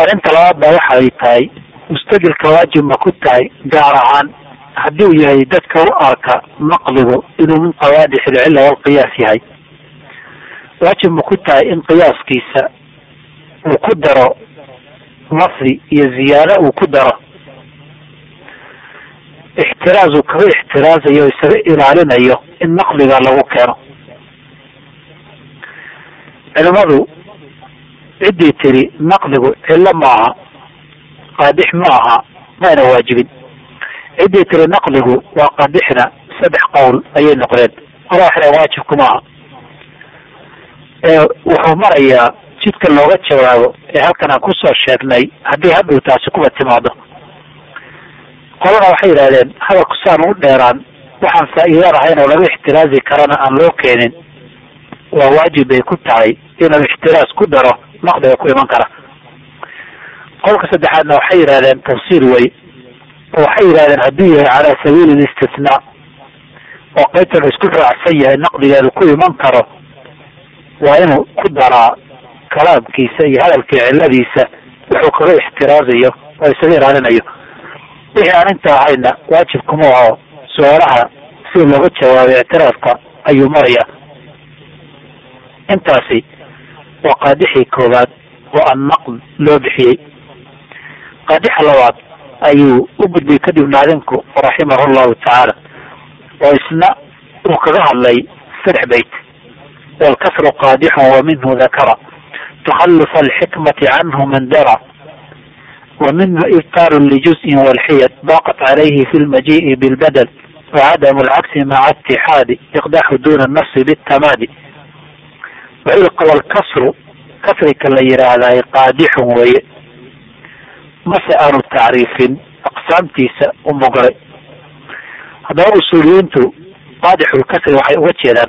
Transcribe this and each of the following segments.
arrinta labaad baa waxay tahay mustaqilka waajib ma ku tahay gaar ahaan haddii uu yahay dadka u arka naqdigu inuu min qawaadix ilcilla walqiyaas yahay waajib ma ku tahay in qiyaaskiisa uu ku daro nasri iyo ziyaado uu ku daro ixtiraaz uu kaga ixtiraazayo o isaga ilaalinayo in naqdiga lagu keeno culimadu ciddii tiri naqdigu cillo maaha qaadix ma aha mayna waajibin ciddii tiri naqdigu waa qaadixna saddex qowl ayay noqdeen qora waxay waajibku maaha wuxuu marayaa jidka looga jawaabo ee halkan aan kusoo sheegnay haddii hadhow taasi kuba timaado qolana waxay yidhahdeen hadalku saan u dheeraan waxaan faa'iidaan ahayn oo laga ixtiraazi karana aan loo keenin waa waajib bay ku tahay inuu ixtiraas ku daro naqdiga ku iman kara qolka saddexaadna waxay yidhahdeen tafsiir wey oo waxay yidhahdeen hadduu yahay calaa sabiili listisnaa oo qaybtan isku raacsan yahay naqdigeedu ku iman karo waa inuu ku daraa kalaamkiisa iyo hadalkii cilladiisa wuxuu kaga ixtiraazayo oo isaga ilaalinayo wixii aan inta ahayna waajib kuma aho su-aalaha sida looga jawaabay ictiraafka ayuu maraya intaasi waa qaadixii koowaad oo an naqd loo bixiyey qaadixa labaad ayuu u gudbay kadib naadinku raximahu llahu tacaala oo isna uu kaga hadlay saddex bayt walkasru qaadixun wa minhu dakara takhalufa alxikmati canhu man dara ومنه إبطال لجزء والحيد ضاقت عليه في المجيء بالبدل وعدم العكس مع اتحاد إقداح دون النص بالتمادي وعلق والكسر كسرك اللي هذا قادح وي مسأل تعريف أقسامتيس ومقرئ هذا أصوليين قادح الكسر وحي وجهدا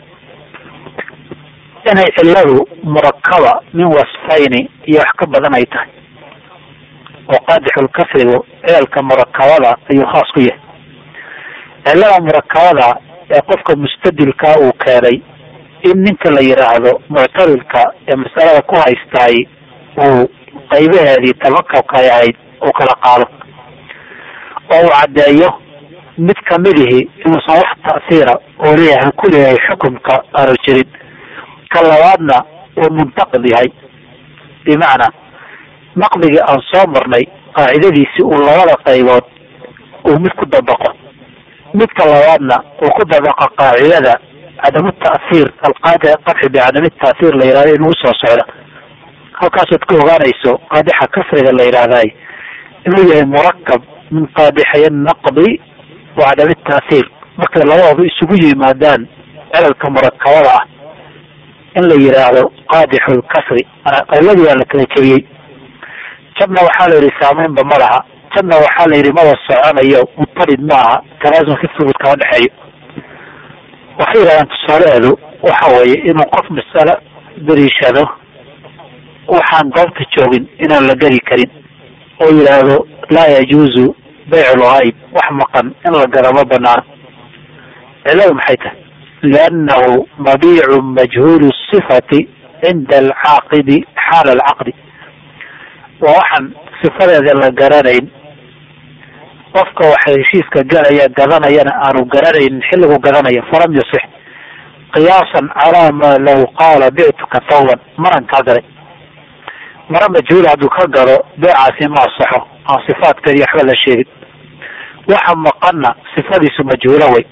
inay ciladu murakaba min wasfayni iyo wax ka badan ay tahay oo qaadixulkasrigu ceelka murakabada ayuu khaas ku yahay cilada murakabada ee qofka mustadilka uu keenay in ninka la yidhaahdo muctarilka ee masalada ku haystaay uu qaybaheedii tabakabka ay ahayd uu kala qaado oo uu caddeeyo mid kamidihii inuusan wax ta'siira oo leeyahay ku leeyahay xukumka aanu jirin ka labaadna uu muntaqid yahay bimacnaa naqdigii aan soo marnay qaacidadiisii uu labada qaybood uu mid ku dabaqo midka labaadna uu ku dabaqa qaacidada cadamu ta'hiir alqaadi qadxi bicadami ta'hiir la yihahdo inuu usoo socdo halkaasaad ku ogaanayso qaadixa kasriga la yidhaahday inuu yahay murakab min qaadixay naqdi wa cadami ta'hiir markay labadoodu isugu yimaadaan celalka murakabada ah in la yidhaahdo qaadixu lkasri qayladii waa la kala jebiyey jabna waxaa la yidhi saameynba ma laha jabna waxaa la yidhi maba soconayo mutarid maaha talaasumka fugud kama dhexeeyo waxay yidhahdaan tusaalaheedu waxa weeye inuu qof masalo dariishado waxaan goobta joogin inaan la geli karin oo yidhaahdo laa yajuuzu baycu lgayb wax maqan in la gado ma banaano ciladu maxay tahay liannahu mabiicu majhuulu sifati cinda alcaaqidi xaala alcaqdi waa waxaan sifadeeda la garanayn qofka waxa heshiiska galaya gadanayana aanu garanaynin xilligu gadanaya falam yusix qiyaasan calaa maa law qaala bictuka tawban maran kaa gaday mara majhuul hadduu ka gado beecaasi ma asaxo aan sifaadkeedi waxba la sheegin waxa maqanna sifadiisu majhuula wey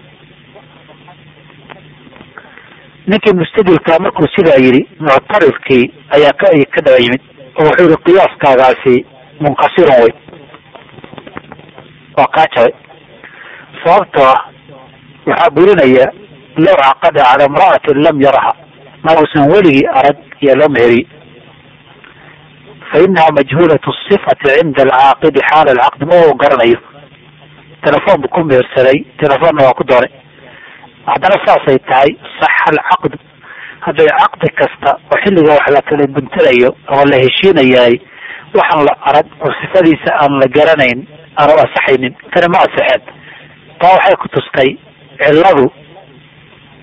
ninkii mustadilkaa markuu sidaa yidhi muctaridkii ayaa ka ka daba yimid oo wuxuu yihi qiyaaskaagaasi munkasirun wey waa kaa jabay sababtoo ah waxaa burinaya low caqada cala imra'atin lam yaraha ma uusan weligii arag iyo loo meheriye fa inaha majhuulatu sifati cinda alcaaqidi xaala alcaqdi ma u garanayo telefoon buu ku mehersaday telefoonna waa ku doonay haddana saasay tahay saxa alcaqdu hadday caqdi kasta oo xilliga wax la kala guntanayo ama la heshiinayaay waxaan la arag oo sifadiisa aan la garanayn aanu asaxaynin tani ma asaxeen taa waxay ku tustay cilladu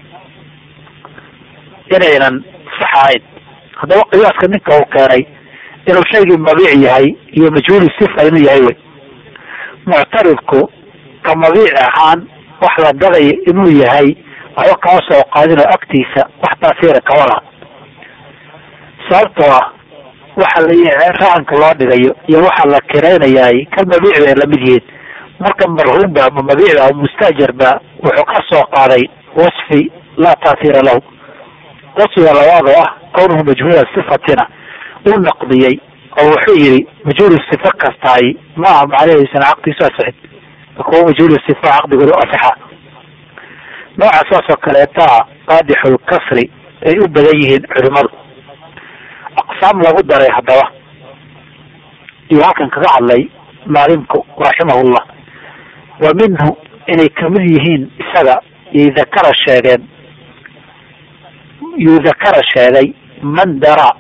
inaynan sax ahayn haddaba qiyaaska ninka uu keenay inuu shaygii mabiic yahay iyo majhuuli sifa inuu yahay wey muctaridku ka mabiic ahaan wax la gadaya inuu yahay waxba kama soo qaadin oo agtiisa wax taasiira kama laha sababtoo ah waxa la rahanka loo dhigayo iyo waxa la kiraynayaay ka mabiic bay lamid yihiin marka marhuumba ama mabiicba ama mustaajarba wuxuu ka soo qaaday wasfi laa taasiira lahu wasfiga labaad oo ah kownuhu majhuula sifatina uu naqdiyey oo wuxuu yihi majhuulu sifa kastaay maaha macnaheisana caqdiisu asixin kuwa majhuulu sifa caqdigooda asaxa nooca saas oo kaleetaa qaadixul kasri ay u badan yihiin culimadu aqsaam lagu daray haddaba iyo halkan kaga hadlay maalimku raximahullah wa minhu inay kamid yihiin isaga yay dakara sheegeen yuu dakara sheegay man dara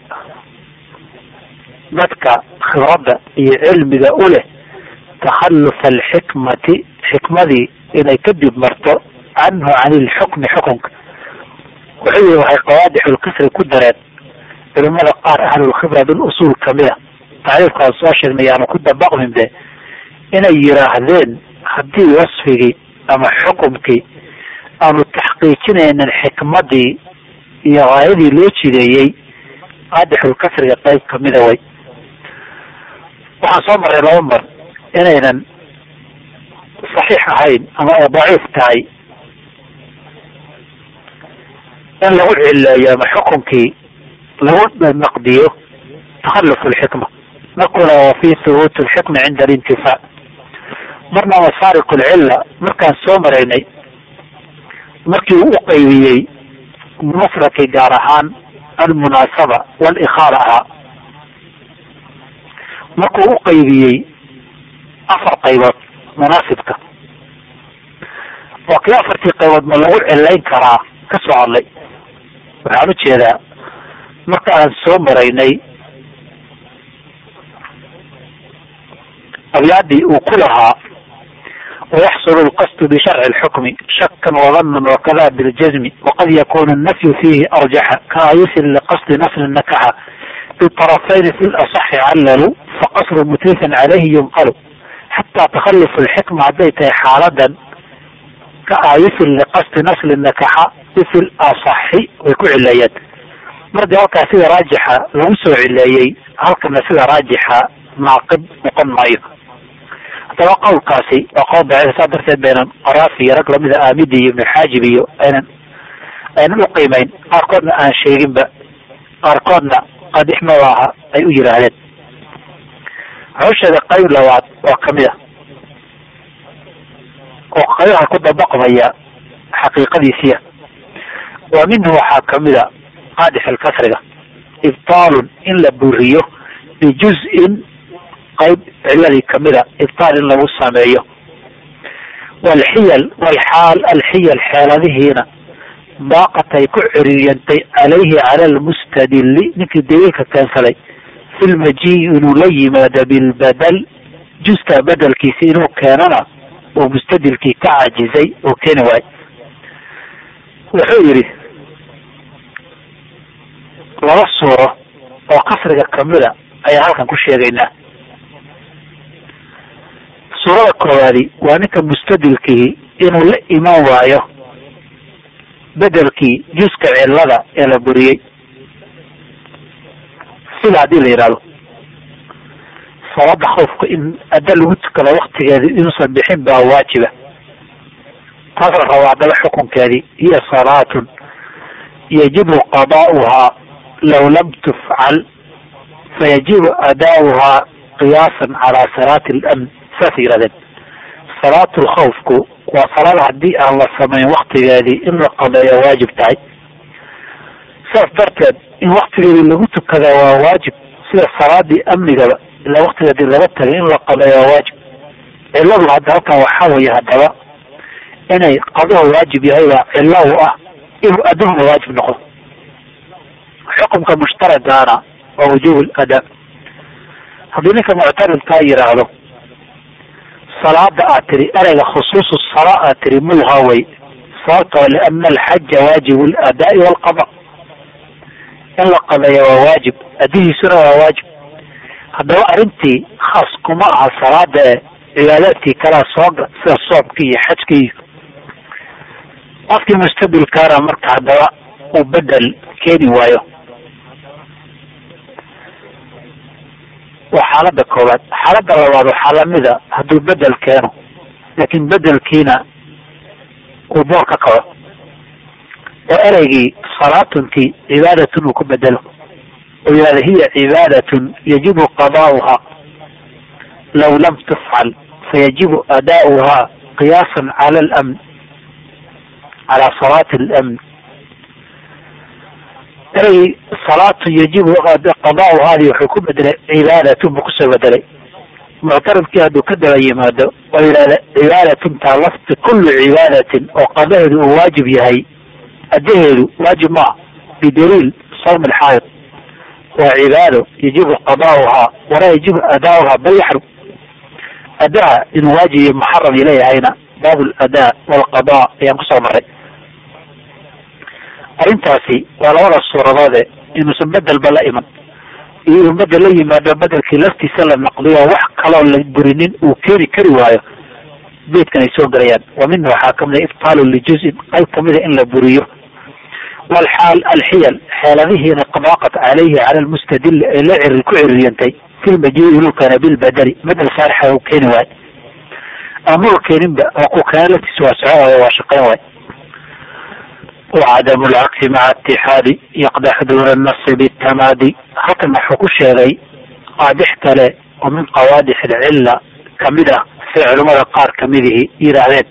dadka khibradda iyo cilmiga u leh takhalufa alxikmati xikmadii inay kadib marto canhu can ilxukmi xukunka wuxuu yihi waxay qawaadixulkasri ku dareen culimada qaar ahlulkhibra bilusuul kamida tacriifkaan soo sheegnay aanu ku dabaqmin be inay yiraahdeen haddii wasfigii ama xukumkii aanu taxqiijinaynin xikmadii iyo haayadii loo jideeyey qaadixulkasriga qayb kamida way waxaan soo maray laba mar inaynan saxiix ahayn ama ay daciif tahay in lagu cileeyo ama xukunkii lagu naqdiyo takhalluf alxikma nakuna wa fi thubuut alxikma cinda alintifaa marna masaariq alcilla markaan soo maraynay markii uu u qaybiyey masrakii gaar ahaan almunaasaba walikhaala ahaa markuu u qaybiyey afar qaybood munaasibka oo kii afartii qaybood ma lagu cilayn karaa ka soo hadlay waxaan ujeedaa marka aan soo maraynay abyaadii uu ku lahaa wayaxsulu lqasdu bisharci lxukmi shakan wadanan wakada biljazmi waqad yakunu nafyu fiihi arjaxa kaayisin liqasdi nasli nakaxa biطarafayni fi lasaxi callalu faqasru mutlifan calayhi yunqalu xataa takhalluf alxikma hadday tahay xaaladan ka aayisin liqasdi nasli nakaxa bifi lasaxi way ku cileeyeen mardi halkaa sida raajixa lagu soo cileeyey halkana sida raajixa naaqib noqon maayo haddaba qowlkaasi waa qowl daciif saa darteed baynan qaraafi iyo rag lamida aamidi iyo ibnu xaajib iyo aynan aynan uqiimeyn qaarkoodna aan sheeginba qaarkoodna qadix mabaaha ay u yiraahdeen wuxuu sheegay qayb labaad oo kamid a oo qaybaha ku dabaqmaya xaqiiqadiisiya wa minhu waxaa kamid a qaadix alkasriga ibtaalun in la buriyo bijuz-in qayb ciladii kamida ibtaal in lagu sameeyo walxiyal walxaal alxiyal xeeladihiina daaqat ay ku ciriiriyantay calayhi cala almustadili ninkii daliilka keensaday fi lmajiyi inuu la yimaado bilbadal juska bedelkiisa inuu keenana uu mustadilkii ka caajizay oo keeni waayo wuxuu yidhi laba suuro oo kasriga kamida ayaan halkan ku sheegaynaa suurada koowaadi waa ninka mustadilkii inuu la iman waayo bedelkii juska cilada ee la buriyey sida haddii la yidhahdo salaada khawfka in adda lagu tukado waktigeedi inuusan bixin baa waajiba taas la rabo haddaba xukunkeedii hiya salaatun yajibu qadaa'uhaa law lam tufcal fayajibu adaa'uhaa qiyaasan calaa salaati alamn saasay yihahdeen salaatu lkhawfku waa salaada haddii aan la samayn waktigeedii in la qadeeyo waajib tahay saas darteed in waktigeedii lagu tukada waa waajib sida salaadii amnigaba ilaa waktigeedii laga tagay in la qadeeyo waa waajib ciladu hadda halkan waxaa weeye haddaba inay qaduhu waajib yahay baa cilo u ah inuu adduhuna waajib noqdo xukumka mushtaragaana waa wujuub ladaa haddii ninka muctaridkaa yidhaahdo salaada aad tiri ereyga khusuusu salaa aad tiri mulha way sababtoo liana alxaja waajibu ladaai walqada in la qadeeyo waa waajib adihiisuna waa waajib haddaba arrintii khaas kuma aha salaada ee cibaadaadkii kalea sooga sida soomkii iyo xajkii iyo qofkii mustabilkaana marka haddaba uu bedel keeni waayo waa xaalada koowaad xaalada labaad waxaa lamida hadduu bedel keeno laakiin bedelkiina uu boor ka kaco oo ereygii salaatuntii cibaadatun uu ku bedelo oo yihahda hiya cibaadatun yajibu qadaa'uha law lam tufcal fayajibu adaa'uha qiyaasan cala alamn calaa salaati alamn erey salaatu yajibu qadaa'uhaadii wuxuu ku bedelay cibaadatun buu kusoo bedelay muctaridkii hadduu ka daba yimaado oo yidhahda cibaadatun taa lafti kullu cibaadatin oo qadaheedu uu waajib yahay adaheedu waajib maa bidaliil sawm alxaayid waa cibaado yajibu qadaa'uhaa walaa yajibu adaa'uhaa bal yaxrum adaa inuu waajib iyo muxaram ileeyahayna baabu ladaa walqadaa ayaan kusoo maray arrintaasi waa labada suuradoode inuusan bedelba la iman iyo inuu bedel la yimaado bedelkii laftiisa la naqliyo wax kaloo la burinin uu keeni kari waayo beydkan ay soo gelayaan wa minhu waxaa kamida ibtaalu lijuzin qayb kamida in la buriyo walxaal alxiyal xeeladihiina qadaaqat calayhi cala lmustadili ee la ciri ku ciririyantay fi lmajii lukana bilbadeli bedel saarixa u keeni waayo ama u keeninba oo ku keena laftiisa waa socon waayo waa shaqeyn waayo wcadamu lcagsi maca itixaadi yaqdax duuna nasi bitamaadi halkan wuxuu ku sheegay qaadix kale oo min qawaadix alcilla kamid ah say culimada qaar kamidihii yidhaahdeen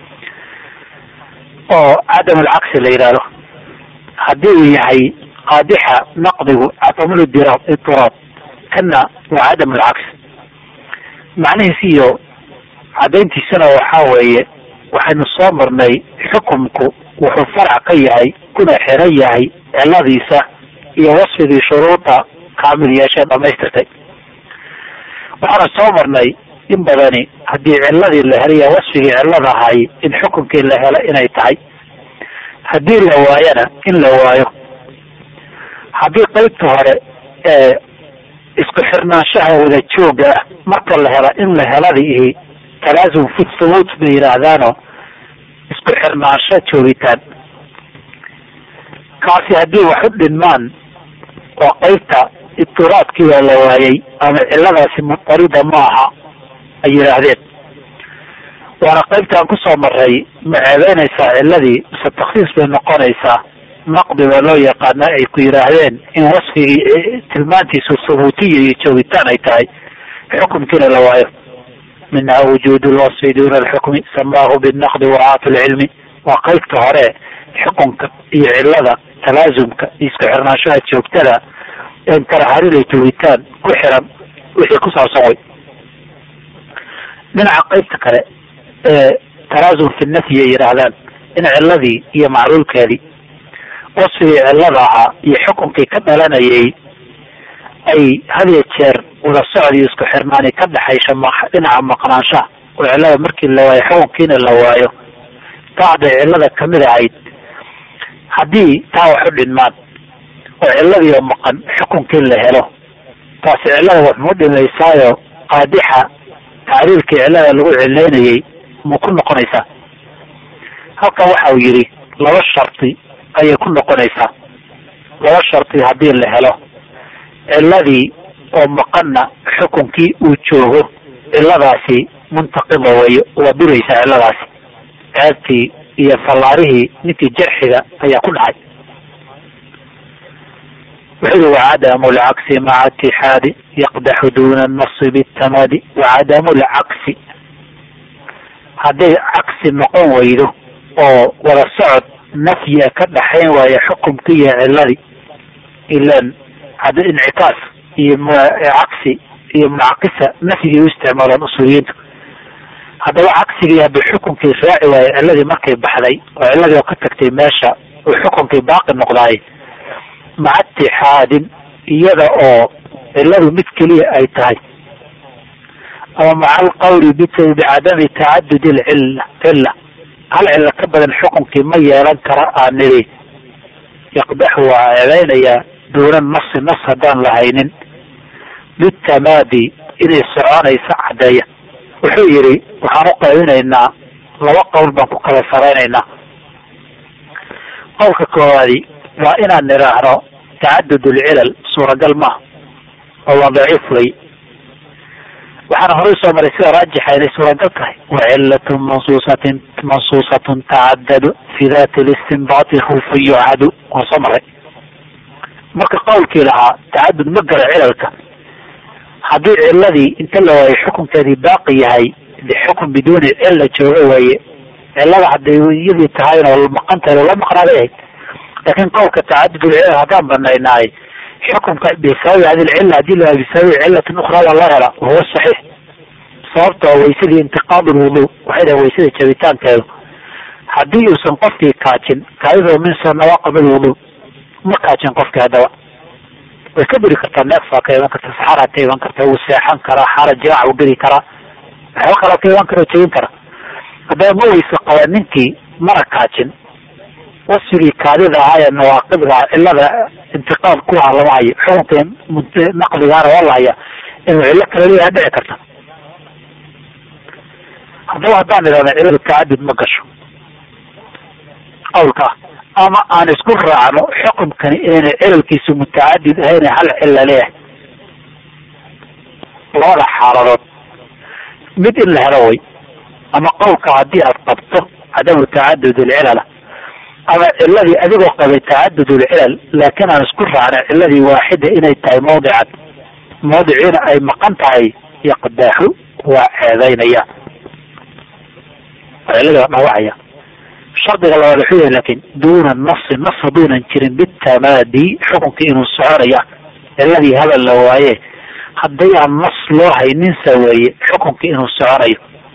oo cadam alcagsi la yidhaahdo haddii uu yahay qaadixa naqdigu cadamul itiraab kana waa cadam alcagsi macnihiis iyo cadayntiisana waxaa weeye waxaynu soo marnay xukumku wuxuu farac ka yahay kuna xiran yahay ciladiisa iyo wasfigii shuruuda kaamil yeeshee dhamaystirtay waxaana soo marnay in badani haddii ciladii la helaya wasfigii cilada ahay in xukunkii la helo inay tahay haddii la waayana in la waayo haddii qeybta hore ee isku xirnaanshaha wada jooga ah marka la helo in la heladiihi talaasum fi thubuut bay yidhaahdaano isku xirnaansho joogitaan kaasi haddii wax u dhinmaan oo qeybta ibtiraadkiibaa la waayay ama ciladaasi mutarida ma aha ay yidhaahdeen waana qaybtaan kusoo maray ma ceebeynaysaa ciladii mise taksiis bay noqonaysaa naqdi baa loo yaqaana ay ku yidhaahdeen in wasfigii tilmaantiisu thubuutiya iyo joogitaan ay tahay xukumkiina la waayo minha wujuud lwasfi duna alxukmi samaahu binaqdi wacaatu lcilmi waa qaybta hore xukunka iyo cilada talaasumka iyo isku xirnaanshaha joogtada en karaharinay tugitaan ku xiran wixii ku saabsan way dhinaca qaybta kale ee talaasum fi nafyi ay yidhaahdaan in ciladii iyo macluulkeedii wasfigii cilada ahaa iyo xukunkii ka dhalanayay ay hadiyo jeer wada socod iyo isku xirnaani ka dhexaysha dhinaca maqnaanshaha oo cilada markii la waayo xukunkiina la waayo taacday cilada kamid ahayd haddii taa wax u dhinmaan oo ciladii oo maqan xukunkii la helo taasi cilada wax mu dhimaysaayo qaadixa tacriirkii cilada lagu cilaynayay mu ku noqonaysaa halkan waxa uu yidhi laba shardi ayay ku noqonaysaa laba shardi haddii la helo ciladii oo maqanna xukunkii uu joogo ciladaasi muntaqida weeyo waa duraysaa ciladaasi ceebtii iyo fallaarihii ninkii jarxiga ayaa ku dhacay wuxuu yihi wacadamu lcagsi maca itixaadi yaqdaxu duna nasi bitamadi wacadamu lcagsi hadday cagsi noqon weydo oo wada socod nafyi ka dhaxayn waayo xukumkii iyo ciladii ilan hadda incitaas iyo cagsi iyo munacakisa nafyigay u isticmaalaan usuuliyiintu haddaba cagsigii hadduu xukunkii raaci waayo ciladii markay baxday oo ciladii oo ka tagtay meesha uu xukunkii baaqi noqdaay maca itixaadin iyada oo ciladu mid keliya ay tahay ama maca alqawli bicadami tacadud lcilla cilla hal cilo ka badan xukunkii ma yeelan kara aan nidhi yaqdaxu waa ceebeynayaa duuna nasi nas haddaan lahaynin bitamaadi inay soconayso caddeeya wuxuu yidhi waxaan u qaybinaynaa laba qowl baan ku kala saraynaynaa qowlka koowaadi waa inaan nidhaahno tacadud ulcilal suuragal maaha oo waa daciif wey waxaana horey soo maray sida raajixa inay suuragal tahay wacilatu mansuusatin mansuusatun tacadadu fi dati listinbaati khufa yucadu waa soo maray marka qowlkii lahaa tacadud ma galo cilalka haddii ciladii inta la waayo xukunkeedii baaqi yahay de xukun biduuni cilla jooga waaye cilada hadday iyadii tahayna maqan tahay loola maqnaaday ahayd laakin qowlka tacadud ulcilal haddaan banaynaay xukunka bisababi hadi lcilla hadii la bisababi cilatin ukraa waa loo helaa wahuwa saxiix sababtoo waysadii intiqaad lwudu waxay dhahay waysada jabitaankeedu haddii uusan qofkii kaajin kaadidoo min nawaaqib lwudu ma kaajin qofkii haddaba way ka buri kartaa neefaa ka iman karta saxaraa ka iman karta wuu seexan karaa xaala jimaac u geli karaa waxba kaloo ka iman kara jebin kara haddaba ma weyse qaba ninkii mana kaajin wasfigii kaadida ahaa ee nawaaqibda cilada intiqaal kuwaa lama hayo xukunka naqdigaana waa la haya inuu cillo kale leeyaha dhici karta haddaba haddaan idhahda ciladu tacadud ma gasho qawlka ama aan isku raacno xukumkani inayna cilalkiisu mutacadid ahayn hal cilla leeyahay labada xaaladood mid in la helo way ama qowlka haddii aad qabto cadamu tacadud ilcilala ama ciladii adigoo qabay tacadud ulcilal laakiin aan isku raacna ciladii waaxida inay tahay mawdican mawdiciina ay maqan tahay yaqdaaxu waa ceedaynaya ciladii waa dhaawacaya shardiga labaad wuxuu yahay laakin duuna nasi nas haduunan jirin bitamaadi xukunkii inuu soconaya ciladii habal la waaye haddii aan nas loo hayninsa weeye xukunkii inuu soconayo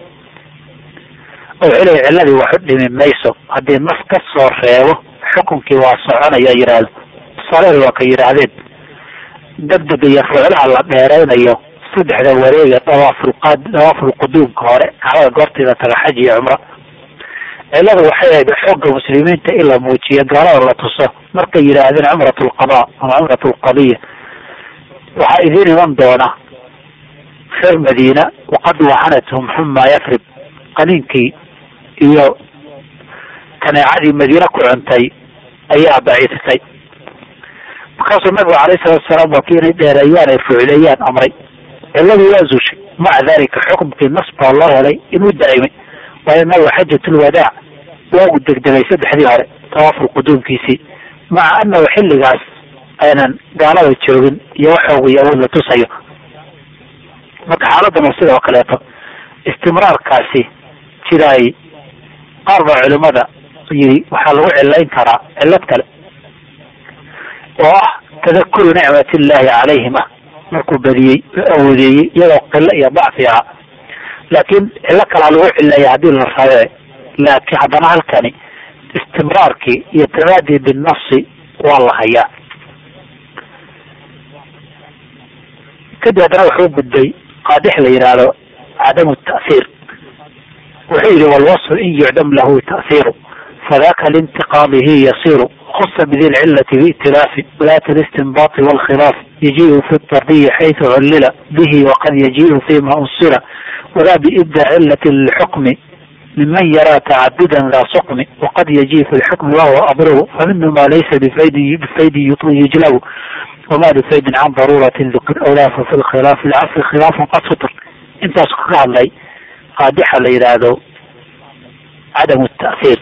oo wuxuu leeya ciladii waxu dhimi mayso haddii nas ka soo reebo xukunkii waa soconaya yidhaahdo sareer waa ka yidhaahdeen degdega iyo ruuclaha la dheeraynayo saddexda wareega dawaafulqaad dawaafulquduumka hore kacbada goorteeda taga xaj iyo cumro ciladu waxay ahayd xoogga muslimiinta in la muujiyo gaalada la tuso markay yidhaahdeen cumrat lqada ama cumrat lqadiya waxaa idiin iman doona reer madiina waqad wahanathum xuma yafrib qaniinkii iyo kaneecadii madiine ku cuntay ayaa baciisatay markaasuu nabigu alayh salatu salaam waa kii inay dheereeyaan ay fucleeyaan amray ciladii waa zuushay maca dalika xukumkii nas baa loo helay inuu daa'imay waayo nabigu xajatulwadaac waa uu degdegay saddexdii hore tawaaful quduumkiisii maca anahu xilligaas aynan gaalada joogin iyo waxoogu iyo awood la tusayo marka xaaladdan sidoo kaleeto istimraarkaasi sida ay qaar baa culimada yidhi waxaa lagu cilayn karaa cilad kale oo ah tadakuru nicmat illahi calayhim ah markuu badiyey awoodeeyey iyadoo qilo iyo dacfi ah laakiin cilo kalaa lagu cileeya haddii la rabe laakiin haddana halkani istimraarkii iyo tamaadi binafsi waa la hayaa kadib haddana wuxuu gudbay qaadix la yidhaahdo cadamu ta'hiir wuxuu yihi walwasfu in yucdam lahu ta'hiiru fadaka lintiqaadihi yasiru خص بذي العلة بائتلاف ولاة الاستنباط والخلاف يجيء في الطردي حيث علل به وقد يجيء فيما أصل ولا بإبدى علة الحكم ممن يرى تعددا ذا سقم وقد يجيء في الحكم وهو أضره فمنه ما ليس بفيد بفيد يجلب وما بفيد عن ضرورة ذكر أو لا ففي الخلاف العصر خلاف قد سطر انت سكر علي قادحة ليرادو عدم التأثير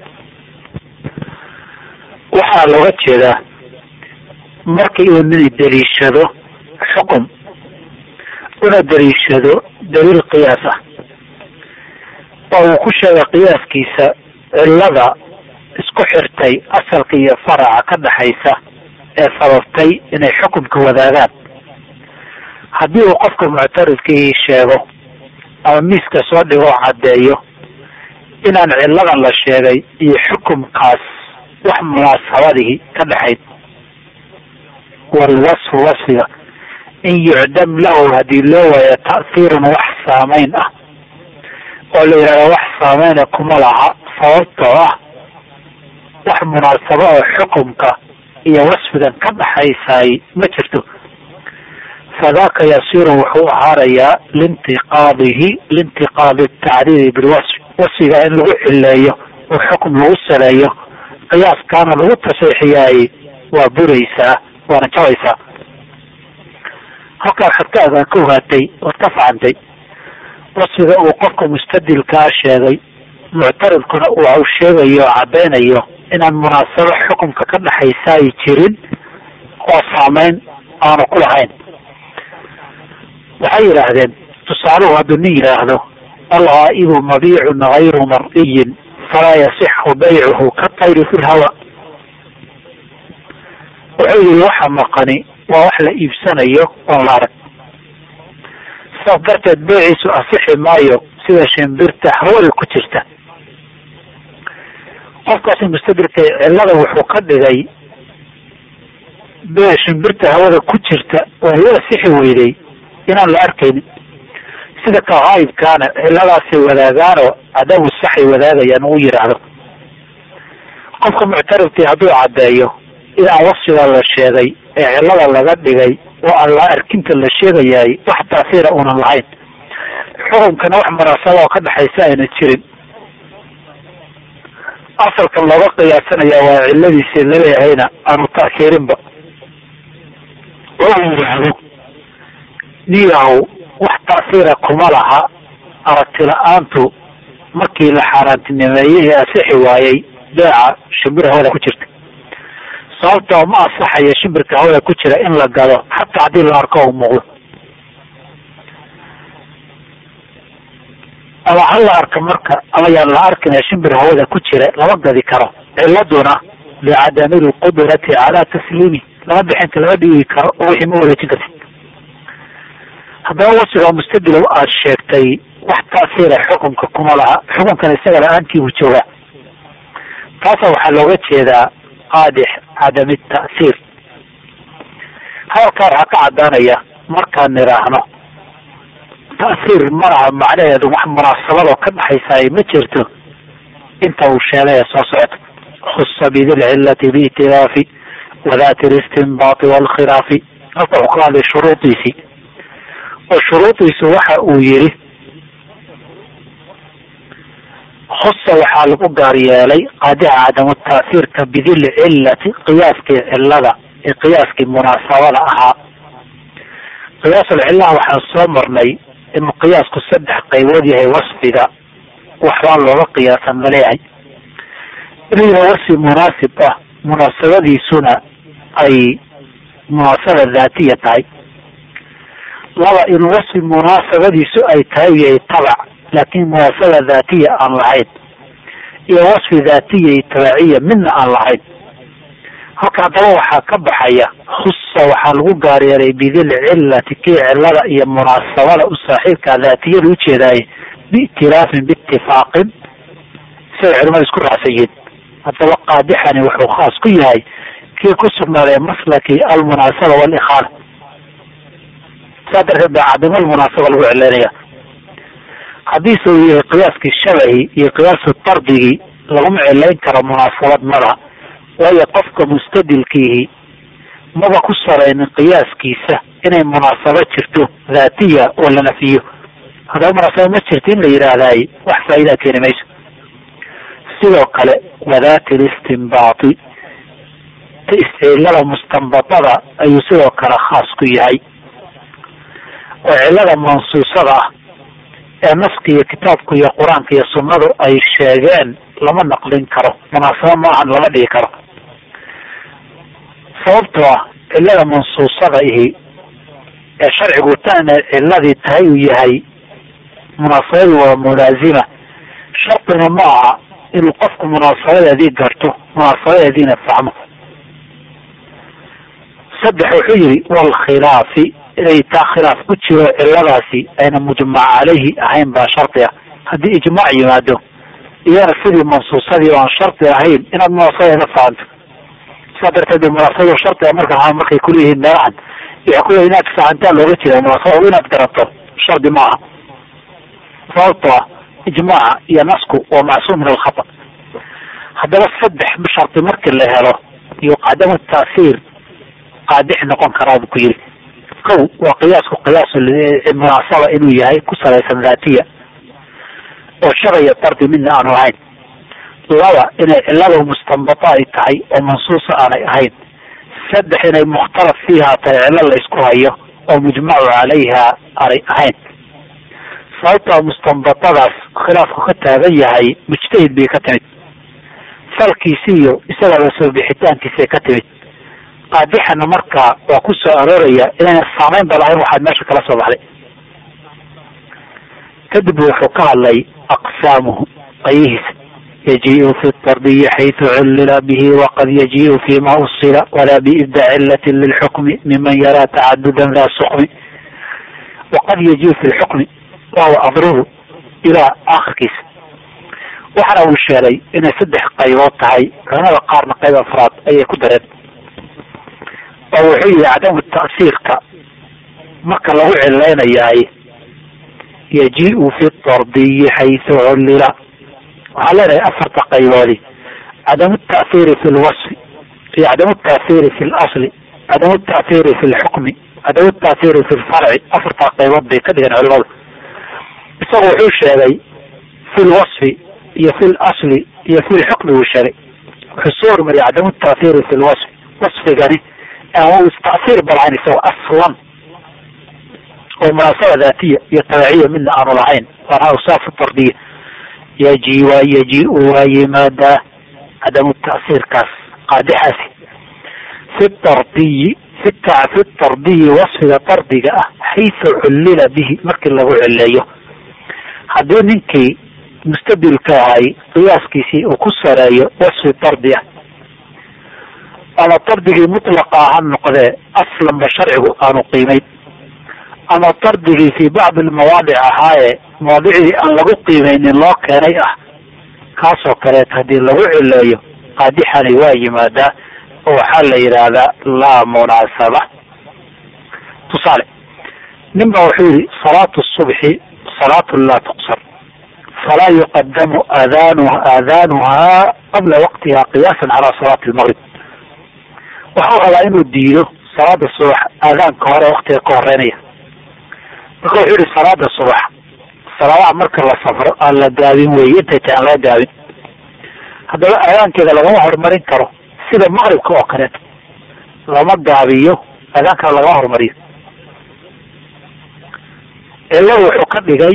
waxaa looga jeedaa markii uu nin daliishado xukum una daliishado daliil qiyaas ah oo uu ku sheegay qiyaaskiisa cillada isku xirtay asalka iyo faraca ka dhaxaysa ee sababtay inay xukumka wadaagaan haddii uu qofka muctaridkii sheego ama miiska soo dhigoo caddeeyo inaan cilladan la sheegay iyo xukumkaas wax munaasabadihi ka dhexayd walwasfu wasfiga in yucdam lahu haddii loo waayo ta'hiirun wax saamayn ah oo la yidhahdo wax saameyna kuma laha sababtoo ah wax munaasabo oo xukumka iyo wasfigan ka dhaxaysaay ma jirto fadaaka yasiru wuxuu ahaanayaa liintiqaadihi liintiqaadi tacriiri bilwasfi wasfiga in lagu cileeyo oo xukum lagu saleeyo qiyaaskaana lagu taseexiyaay waa buraysaa waana jabaysaa halkaa waxaad ka agaan ka ogaatay ood ka facantay wasfiga uu qofka mustadilkaa sheegay muctaridkuna uu sheegayo oo caddaynayo inaan munaasabo xukumka ka dhexaysa ay jirin oo saameyn aanu ku lahayn waxay yidhaahdeen tusaaluhu hadduu nin yidhaahdo alghaa'ibu mabiicun gayru mar'iyin falaa yasixu baycuhu ka tayri fi lhawa wuxuu yihi waxa maqani waa wax la iibsanayo oon la arag sidaas darteed beeciisu asixi maayo sida shimbirta hawada ku jirta qofkaasi mustadilka cillada wuxuu ka dhigay bee shimbirta hawada ku jirta oo hiyo asixi weyday inaan la arkaynin sida ka haayibkaana cilladaasay wadaagaanoo adabu saxay wadaagayaan uu yidhaahdo qofka muctarifkii hadduu caddeeyo in aan wasfiga la sheegay ee cillada laga dhigay oo aan la arkinta la sheegayaay wax taasiira uunan lahayn xukunkana wax munaasaba oo ka dhexaysa ayna jirin asalkan looga qiyaasanayaa waa cilladiisa laleeyahayna aanu ta'siirinba oo uu yidhaahdo niyahu wax ta'siira kuma laha aragti la-aantu markii la xaaraantinimeeyey ee asixi waayey beeca shimbir hawada ku jirta sababtoo ma asaxayo shimbirka hawada ku jira in la gado xataa haddii la arko u muuqdo ama ha la arka marka ama yaan la arkin shimbir hawada ku jira lama gadi karo ciladuna licadami lqudrati calaa tasliimi lama bixinta lama dhiigi karo oo wixii ma wareejin karti haddaba wasfiga mustadilow aada sheegtay wax ta'siira xukunka kuma laha xukunkana isaga la-aantii buu joogaa taasa waxaa looga jeedaa qaadix cadami ta'siir hadalkaa waxaa ka caddaanaya markaan nidhaahno ta'siir ma laha macnaheedu wax munaasabadoo ka dhexaysa ay ma jirto inta uu sheegay ee soo socota khusa bidilcillati biitilaafi wadaati listinbaati waalkhilaafi halka wuxuu ka hadlay shuruudiisii oo shuruudiisu waxa uu yidhi khusa waxaa lagu gaar yeelay qaadica cadamu ta'siirka bidil cillati qiyaaskii cillada ee qiyaaskii munaasabada ahaa qiyaasul cillaha waxaan soo marnay inuu qiyaasku saddex qaybood yahay wasfiga waxbaa looga qiyaasan maleeyahay inuu yahay wasfi munaasib ah munaasabadiisuna ay munaasaba daatiya tahay laba inuu wasfi munaasabadiisu ay tahay yahay tabac laakin munaasaba daatiya aan lahayn iyo wasfi daatiya iyo tabaciya midna aan lahayn halka haddaba waxaa ka baxaya khusa waxaa lagu gaaryeelay bidil cillati kii cillada iyo munaasabada u saaxiibka daatiyada ujeedaaye biitilaafin biitifaaqin siday culimada isku raacsan yihiin haddaba qaadixani wuxuu khaas ku yahay kii ku sugnaaday maslaki almunaasaba walikhaala saa darteed baa cadimo almunaasaba lagu cileynaya haddiise uu yahay qiyaaskii shabahi iyo qiyaasu darbigii laguma cilayn karo munaasabad mada waayo qofka mustadilkiihi maba ku saraynin qiyaaskiisa inay munaasabo jirto daatiya oo la nafiyo haddaba munaasabo ma jirto in la yidhaahdaay wax faa'idaa keeni mayso sidoo kale wadaati listinbaati istcilada mustanbatada ayuu sidoo kale khaas ku yahay oo cillada mansuusada ah ee naska iyo kitaabku iyo qur-aanka iyo sunnadu ay sheegeen lama naqlin karo munaasabo maahan lama dhigi karo sababtoo ah cillada mansuusada ihi ee sharcigu tana cilladii tahay uu yahay munaasabadii waa mulaazima shartina ma aha inuu qofku munaasabadeedii garto munaasabadeediina fahmo saddex wuxuu yihi walkhilaafi inay taa khilaaf ku jiro cilladaasi ayna mujmac caleyhi ahayn baa shardi ah haddii ijmaac yimaado iyana sidii mansuusadii oo aan shardi ahayn inaad munaasabadeeda fahanto sidaa darteed munaasabadu shardiga marka markay kuleeyihiin meelahan waxay kuleeyihin inaad fahantaa looga jeeda munaasabada inaad garato shardi ma aha sababtoo ah ijmaaca iyo nasku waa macsuum min alkhata haddaba saddex shardi markii la helo iyo cadamu taasiir qaadix noqon karaa buu ku yiri kow waa qiyaasku qiyaas munaasaba inuu yahay ku salaysan daatiya oo sharaya dardi midna aanu ahayn laba inay cilada mustanbata ay tahay oo mansuusa aanay ahayn saddex inay mukhtalaf fiiha tahay cilo la isku hayo oo mujmacu calayha aanay ahayn sababtaa mustanbatadaas khilaafku ka taagan yahay mujtahid bay ka timid falkiisi iyo isagaba soo bixitaankiisay ka timid qaadixana markaa waa ku soo arooraya inayna saamayn ba lahayn waxaad meesha kala soo baxday kadib wuxuu ka hadlay aqsaamuhu qayihiisa yajiu fi tardiyi xaytu cullila bihi waqad yajiu fima usila walaa biibda cilatin lilxukmi miman yaraa tacadudan daa sukmi waqad yajiu fi lxukmi wahuwa adrubu ilaa akhirkiisa waxana uu sheegay inay saddex qaybood tahay culamada qaarna qayb afraad ayay ku dareen oo wuxuu yihi cadamu ta'siirka marka lagu cilaynayaay yajiu fi tardiyi xaysu cullila waxaa leenahay afarta qayboodi cadamu ta'hiiri fi lwasfi iyo cadamu ta'hiiri fi lasli cadamu ta'hiiri fi lxukmi cadamu ta'hiiri fi lfarci afartaa qaybood bay ka dhigeen culimadu isagu wuxuu sheegay fi lwasfi iyo fi lasli iyo fi lxukmi buu sheegay wuxuu soo hormariyay cadamu ta'hiiri fi lwasfi wasfigani aan ista'hiir balahayn isagoo aslan oo munaasaba daatiya iyo tabaciya midna aanu lahayn waana awsaaf tardiya yaji waa yaji-u waa yimaadaa cadamu ta'siirkaas qaadixaasi fi tardiyi fi fi tardiyi wasfiga dardiga ah xaysu cullila bihi markii lagu cileeyo haddii ninkii mustadilka ahay qiyaaskiisii uu ku sareeyo wasfi dardi ah ama dardigii mutlaqa ha noqdee aslanba sharcigu aanu qiimayn ama dardigii fi bacdi lmawaadic ahaaye mawaadicdii aan lagu qiimeynin loo keenay ah kaasoo kaleet haddii lagu cileeyo qaadixani waa yimaadaa oo waxaa la yidhaahdaa laa munaasaba tusaale nin ba wuxuu yihi salaatu subxi salaatu laa tuqsar falaa yuqadamu aadanu aadaanuhaa qabla waqtiha qiyaasan calaa salaati lmaqrib waxuu rabaa inuu diido salaada subax aadaanka hore waqtiga ka horeynaya marka wuxuu yihi salaada subax salaadaha marka la safro aan la gaabin weeye intay tahay aan laga gaabin haddaba aadaankeeda lagama horumarin karo sida maqribka oo kaleeto lama gaabiyo aadaankana lagama horumariyo ciladu wuxuu ka dhigay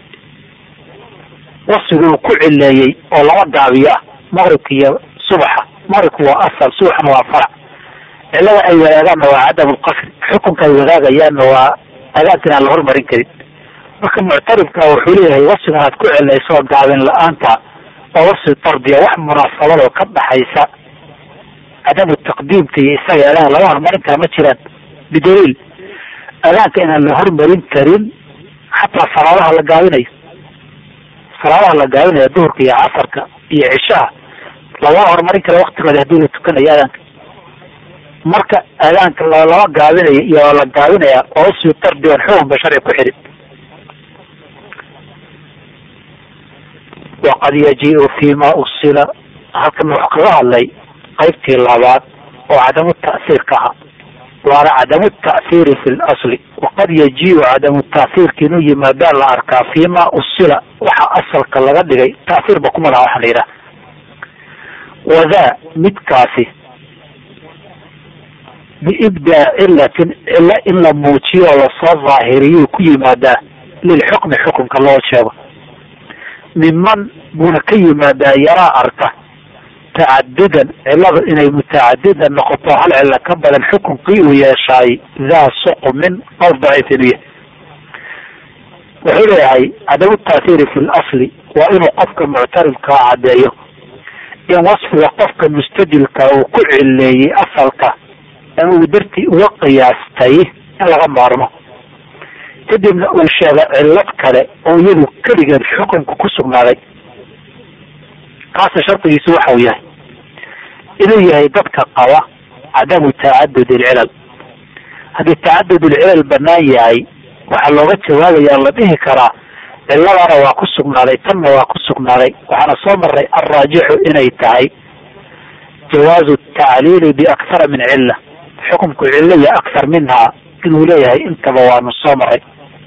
wasfigu uu ku cileeyey oo lama gaabiyo ah maqribka iyo subaxa maqribku waa asal subaxna waa farac cilada ay wadaagaanna waa cadam lqasri xukunka ay wadaagayaanna waa adaanka inaan la hormarin karin marka muctarifka wuxuu leeyahay wasfigan aad ku celayso gaabin la-aanta oo wasfi dardiya wax munaasabadoo ka dhaxaysa cadamu taqdiimka iyo isaga adaan laga hormarin kara ma jiraan bidaliil adaanka inaan la hormarin karin xataa salaadaha la gaabinayo salaadaha la gaabinayo duhurka iyo casarka iyo cishaha lagama horumarin kara waktigooda hadii la tukanayo adaanka marka adaanka lama gaabinayo iyo la gaabinaya oo wasfi dardi on xukunba sharci ku xidhin waqad yaji-u fima usila halkan wuxuu kaga hadlay qaybtii labaad oo cadamu ta'siirka ahaa waana cadamu ta'hiiri fi lasli waqad yaji-u cadamu ta'hiirka inuu yimaadaa la arkaa fima usila waxa asalka laga dhigay ta'hiirba kuma laha waxaa la yidhaha wadaa midkaasi biibdaa cilatin cilo in la muujiyo oo lasoo daahiriyuu ku yimaadaa lilxukmi xukunka loo sheego miman buuna ka yimaadaa yaraa arka tacadudan ciladu inay mutacadidan noqoto hal cilo ka badan xukunkii uu yeeshaay daa suqmin qowl daciif inuu yahay wuxuu leeyahay cadamu ta'hiiri fi lasli waa inuu qofka muctarifkaa caddeeyo in wasfiga qofka mustajilka uu ku cileeyey asalka ama uu dartii uga qiyaastay in laga maarmo kadibna uu sheega cillad kale oo iyadu keligeed xukunka ku sugnaaday kaasa shardigiisu waxa uu yahay inuu yahay dadka qaba cadamu tacadud ilcilal haddii tacadud ilcilal banaan yahay waxaa looga jawaabaya la dhihi karaa ciladana waa ku sugnaaday tanna waa ku sugnaaday waxaana soo maray alraajixu inay tahay jawaazu tacliili biakhara min cila xukunku cilo iyo akhar minhaa inuu leeyahay intaba waanu soo maray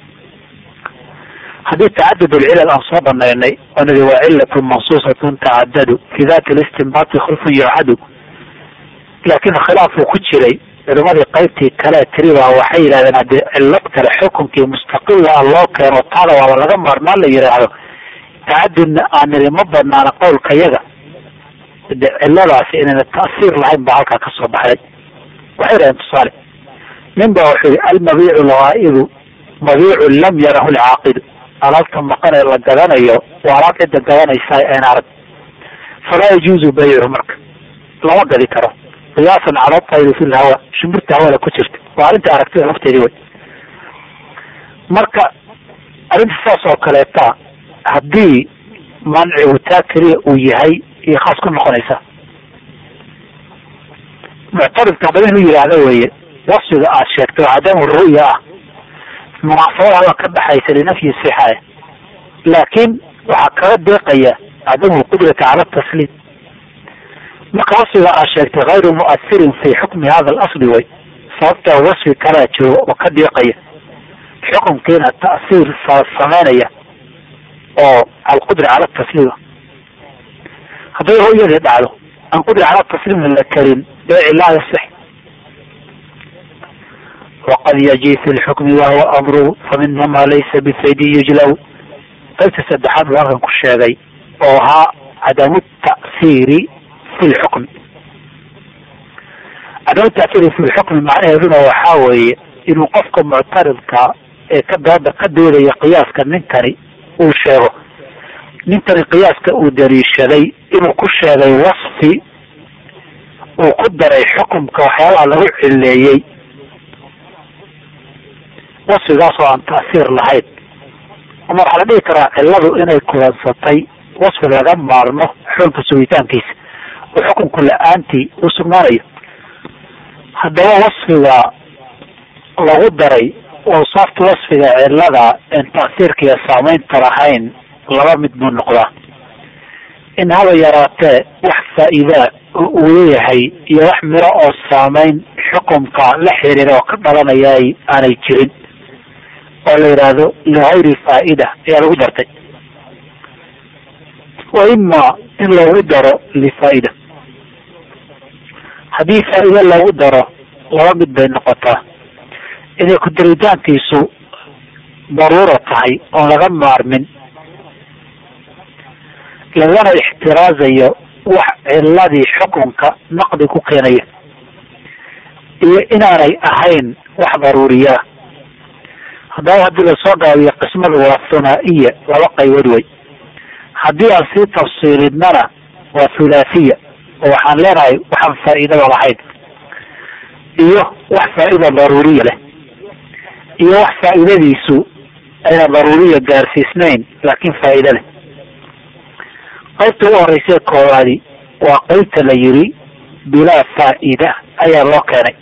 haddii tacadud alcilal aan soo banaynay oo nidi waa cilatun mansuusatun tacadadu fi dati listinbaati khulfun yucadu laakiin khilaafuu ku jiray culimadii qaybtii kale tiriba waxay yidhahdeen haddii cilad kale xukunkii mustaqila a loo keeno taada waaba laga maarmaan la yidhaahdo tacadudna aan nidi ma banaana qowlka yaga de ciladaasi inayna ta'siir lahayn baa halkaa kasoo baxday waxay yidhahdeen tusaale nin ba wuxuu yihi almabiicu lghaa'ibu mabiicun lam yarahu lcaaqidu alaabta maqan ee la gadanayo waa alaab cidda gadanaysa een arag falaa yajuuzu baycu marka lama gadi karo qiyaasan cala tayri fi lhawa shimbirta hawada ku jirta waa arrinta aragtida lafteedii wey marka arrinta saas oo kaleeta haddii mancigu taa keliya uu yahay iyo khaas ku noqonaysa muctaridka haddaba inuu yidhaahdo weeye wasfiga aad sheegtay oo cadamu ru'ya ah munaasabada ka dhaxaysa linafyi sixae laakiin waxaa kaga deeqaya cadamu lqudrati cala tasliim marka wasfiga aad sheegtay hayru mu'asirin fi xukmi hada alasli way sababta wasfi kalaa joogo oo ka deeqaya xukunkiina ta'siir sameynaya oo alqudra cala tasliima hadday ru'yadii dhacdo aan qudra cala tasliim la karin beeci laa yasix waqad yaji fi lxukmi wahuwa amruhu faminhu ma laysa bifaydi yujlaw qaybta saddexaad buu halkan ku sheegay oo ahaa cadamu ta'siiri fi lxukmi cadamu ta'siiri fi lxukmi macnaheeduna waxaa weeye inuu qofka muctaridka ee ka dooda ka doodaya qiyaaska ninkani uu sheego ninkani qiyaaska uu daliishaday inuu ku sheegay wasfi uu ku daray xukumka waxyaabaha lagu cileeyey wasfigaas oo aan ta'siir lahayn ama waxaa la dhihi karaa cilladu inay kulansatay wasfi laga maarmo xulka sugitaankiisa oo xukunku la-aantii uu sugnaanayo haddaba wasfiga lagu daray awsaafta wasfiga cillada en ta'siirka iyo saameynta lahayn laba mid buu noqdaa in haba yaraatee wax faa'iidaa oo uu leeyahay iyo wax miro oo saameyn xukumka la xiriira oo ka dhalanaya aanay jirin oo la yidhaahdo ligayri faa'ida ayaa lagu dartay wa ima in loogu daro lifaa'ida haddii faa'iide loogu daro laba mid bay noqotaa inay ku-daritaankiisu daruura tahay oon laga maarmin lagana ixtiraazayo wax ciladii xukunka naqdi ku keenaya iyo inaanay ahayn wax daruuriyaa haddaba haddii lasoo gaabiyo qismadu waa thunaa-iya laba qaybood wey haddii aan sii tafsiilinana waa thulaathiya oo waxaan leenahay waxaan faa'iidada lahayn iyo wax faa'iida daruuriya leh iyo wax faa'iidadiisu ayna daruuriya gaarsiisnayn laakiin faa'iida leh qaybta u horeysa koowaadi waa qaybta la yiri bilaa faa'ida ayaa loo keenay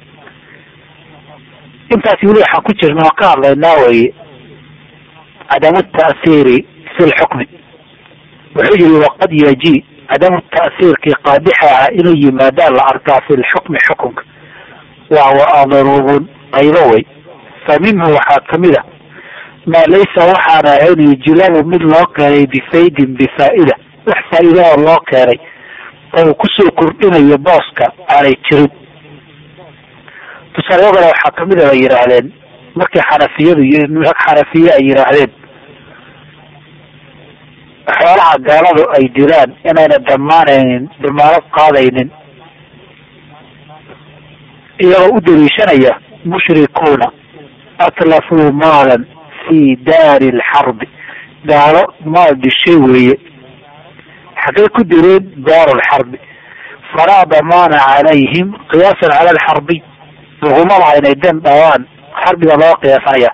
intaas weli waxaan ku jirna waan ka hadlaynaa weye cadamu ta'siiri fi lxukmi wuxuu yihi waqad yaji cadamu ta'siirkii qaadixa ah inuu yimaadaan la arkaa fi lxukmi xukunka wahuwa adrubun qaybo wey fa minhu waxaa kamid a maa laysa waxaan ahayn yujlabu mid loo keenay bifaydin bifaa'ida wax faa'iidaoo loo keenay oo uu kusoo kordhinayo booska aanay jirin tusaalayadana waxaa kamid a bay yidhaahdeen markii xanafiyadu xanafiye ay yidhaahdeen xoolaha gaaladu ay dilaan inayna damaanaynin damaanad qaadaynin iyagoo u daliishanaya mushrikuuna atlafuu maalan fi daari lxarbi gaalo maal dishay weeye xaggay ku direen daaru lxarbi falaa damaana calayhim qiyaasan cala alxarbiy laguma laha inay den dhawaan xarbiga loo qiyaasanaya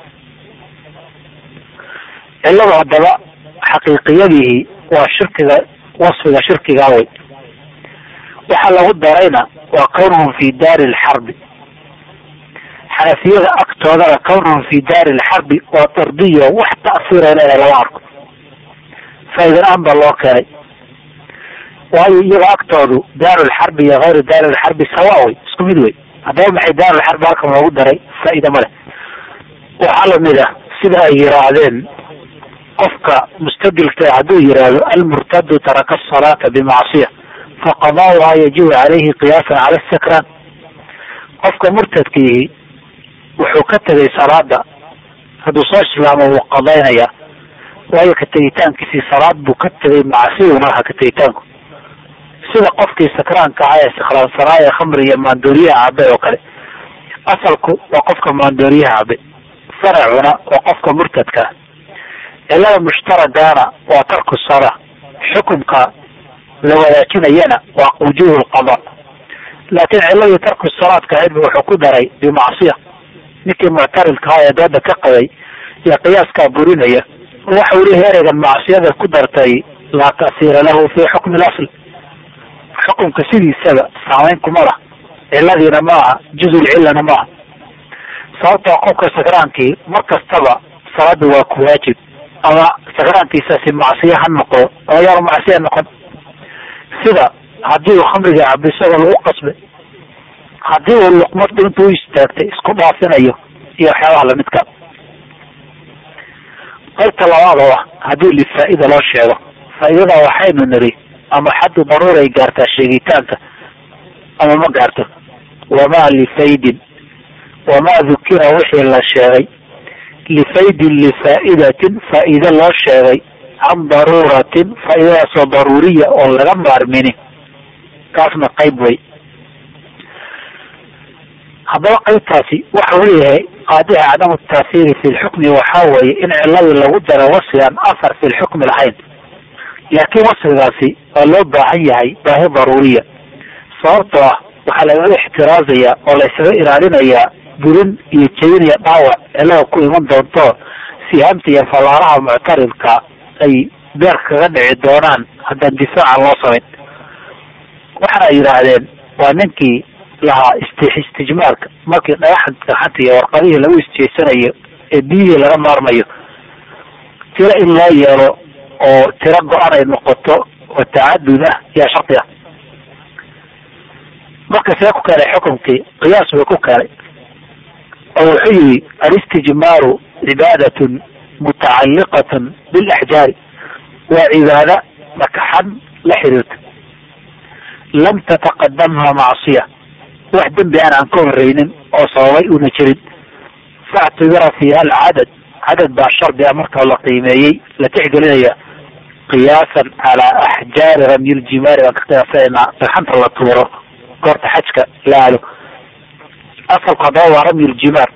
cilladu haddaba xaqiiqiyadihi waa shirkiga wasfiga shirkigaa wey waxa lagu darayna waa kawnuhum fi daari lxarbi xanafiyada agtoodana kawnuhum fi daari lxarbi waa dardiyo wax ta'siira leedahay lama arko faa'idan-aan baa loo keenay waayo iyaga agtoodu daaru lxarbi iyo hayru daari lxarbi sawa wey isku mid wey haddaba maxay daarulxarbi halkan loogu daray faa-ida ma leh waxaa lamid ah sida ay yiraahdeen qofka mustaqilka hadduu yiraahdo almurtadu taraka asalaata bimacsiya faqadaauhaa yajibu calayhi qiyaasan cala sakraan qofka murtadkiihi wuxuu ka tegay salaada hadduu soo islaamo wuu qadaynaya waayo ka tegitaankiisii salaad buu ka tegay macsiyuna aha ka tegitaanku sida qofkii sakraanka ahaa ee sakraansanaa ee khamri iyo maandooriyaha cabay oo kale asalku waa qofka maandooriyaha cabay faracuna waa qofka murtadka ah cilada mushtaragaana waa tarku salaa xukumka la wadaajinayana waa wujuuhu lqada laakiin ciladii tarku salaadka ahayd bu wuxuu ku daray bimacsiya ninkii muctaridka ahaa ee dooda ka qabay iyo qiyaaskaa burinaya waxa uu leeyahay ereygan macsiyada ku dartay laa ta'siira lahu fi xukmi lasl xukumka sidiisaba saamayn kuma lah ciladiina maaha juzulcillana maaha sababtoo qofka sakraankii mar kastaba salaada waa ku waajib ama sakraankiisaasi macsiye ha noqdo ama yaanu macsiya noqon sida haddii uu khamriga cabo isagoo lagu qasbay haddii uu luqmadu intuu u istaagtay isku dhaafinayo iyo waxyaabaha lamidka qaybta labaad oo ah haddii lifaa-ida loo sheego faa-idada waxaynu niri ama xaddu daruuray gaartaa sheegitaanka ama ma gaarto wamaa lifaydin wamaa dukira wixii la sheegay lifaydin lifaa'idatin faa-ide loo sheegay can daruuratin faa-idadaasoo daruuriya oo laga maarmini kaasna qayb way haddaba qaybtaasi waxa uu leeyahay qaadixa cadamu taasiiri fi lxukmi waxaa weeye in ciladii lagu daro wasfigan afar fi lxukmi lahayn laakiin wasfigaasi waa loo baahan yahay baahi daruuriya sababtoo ah waxaa lagaga ixtiraazaya oo la ysaga ilaalinayaa burin iyo jebinaya dhaawac cilada ku iman doonto sihaamta iyo fallaaraha muctaridka ay beer kaga dhici doonaan haddaan difaacan loo samayn waxaana ay yidhaahdeen waa ninkii lahaa ist istijmaarka markii dhagaxa gaxanta iyo warqadihii lagu isjeesanayo ee biyihii laga maarmayo tiro in loo yeelo oo tiro go-an ay noqoto oo tacadud ah yaa shardi ah marka see ku keenay xukumkii qiyaas bay ku keenay oo wuxuu yihi alistijmaaru cibaadatun mutacalliqatun bilaxjaari waa cibaada makaxan la xiriirta lam tataqadamha macsiya wax dembi aan aan ka horeynin oo sababay una jirin faactibira fiiha alcadad cadad baa shardi a marka la qiimeeyey la tixgelinaya qiyaasan calaa axjaari ramyiljimaari baan ka qiyaasanayna dhagxanta la tuuro goorta xajka la aado asalku haddaba waa ramyiljimaar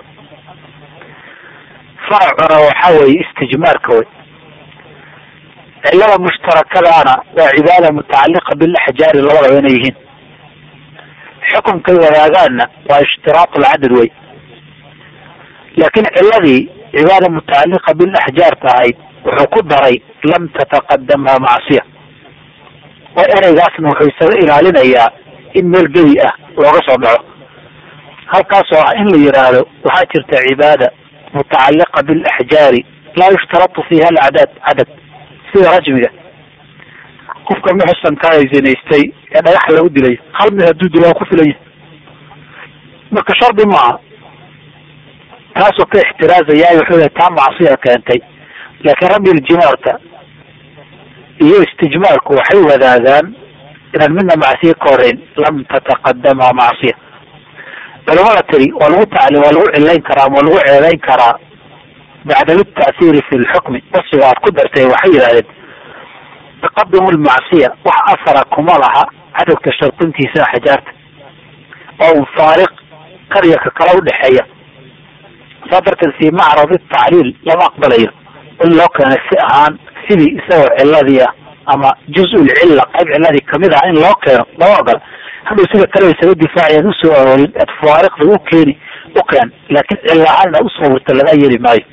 faracuna waxaa weeye istijmaarka wey cilada mushtarakadaana waa cibaada mutacaliqa bilaxjaari labadaba inay yihiin xukumkay wadaagaanna waa ishtiraatu lcadad wey laakiin ciladii cibaada mutacaliqa bilaxjaarta ahayd wuxuu ku daray lam tataqadamha macsiya oo ereygaasna wuxuu isaga ilaalinayaa in meel gebi ah looga soo dhaco halkaasoo ah in la yidhaahdo waxaa jirta cibaada mutacaliqa bilaxjaari laa yushtaratu fiiha alcadad cadad sida rajmiga qofka muxsankaa zinaystay ee dhagax lagu dilay hal mid hadduu dilo waa ku filanya marka shardi maaha taasoo ka ixtiraazayaa wuxuu yahay taa macsiya keentay laakiin ramyiljimaarka iyo istijmaarku waxay wadaagaan inaan midna macsiya ka horeyn lam tataqadamha macsiya culamada tiri waa lagu tacli waa lagu cilayn karaa ama waa lagu ceebeyn karaa bacdam ta'hiiri fi lxukmi wasfiga aad ku dartay waxay yidhahdeen taqadumu lmacsiya wax asara kuma laha cadadka shardintiisa xajaarta oo faariq qaryaka kala udhexeeya saa darteed fi macradi tacliil lama aqbalayo in loo keenay si ahaan sidii isagoo ciladii ah ama juz-ul cilla qayb ciladii kamid ah in loo keeno lama ogola hadhow sida kale isaga difaaciyaan usoo aroorin eed faariqda u keeni u keen laakiin cilla ahaan inaad usoo wirta laga yeli maayo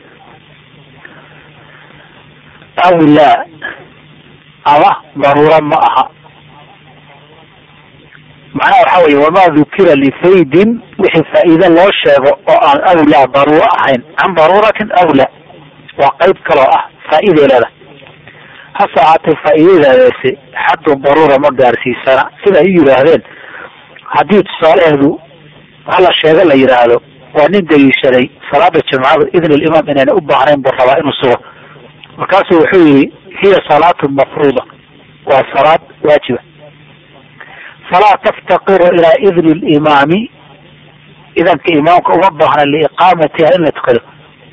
aw laa ama daruura ma aha macnaha waxa weye wamaa dukira lifaydin wixii faa-iide loo sheego oo aan awlaa daruuro ahayn can daruuratin awlaa waa qayb kaloo ah faa-iday leedahay hase ahaatee faa-iidadaasi xaddu daruura ma gaarsiisana sida ay yidhaahdeen haddii tusaalaheedu waxa la sheego la yidhaahdo waa nin daliishaday salaada jimcada idn alimaam inayna u baahnayn buu rabaa inuu sugo markaasuu wuxuu yihi hiya salaatu mafruuda waa salaad waajiba falaa taftaqiru ilaa idni limaami idanka imaamka uma baahna liiqaamatiha in la tukado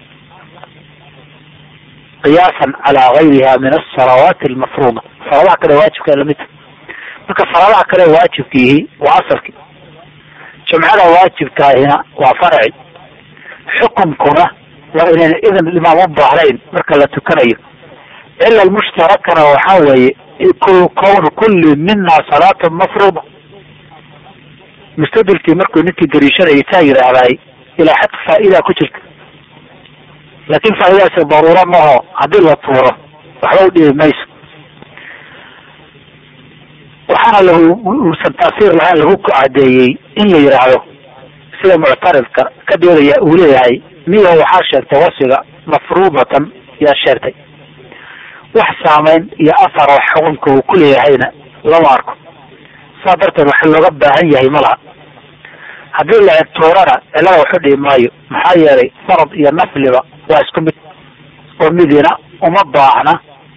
qiyaasan calaa gayriha min asalawaati almafruuda salaadaha kale waajibka lamidta marka salaadaha kale waajibkiihi waa asalki jumcada waajibkaahina waa farci xukumkuna waa inayna idan imaam u baahnayn marka la tukanayo cila lmushtarakana waxaa weeye kownu kulli mina salaata mafruuda mustadilkii markuu ninkii dariishanayay taa yidhaahday ilaa xad faa'idaa ku jirta laakin faa'idaasi daruuro maho haddii la tuuro waxba u dhibi mayso waxaana lauusan taasiir lahayn lagu cadeeyey in la yidhaahdo sida muctaridka ka doodaya uu leeyahay miya waxaa sheegtay wasfiga mafruudatan yaa sheegtay wax saameyn iyo afar wax xukunka uu ku leeyahayna lama arko saa darteed waxa looga baahan yahay ma laha haddii la egtuurana cilada waxu dhibi maayo maxaa yeelay farad iyo nafliba waa isku mid oo midina uma baahna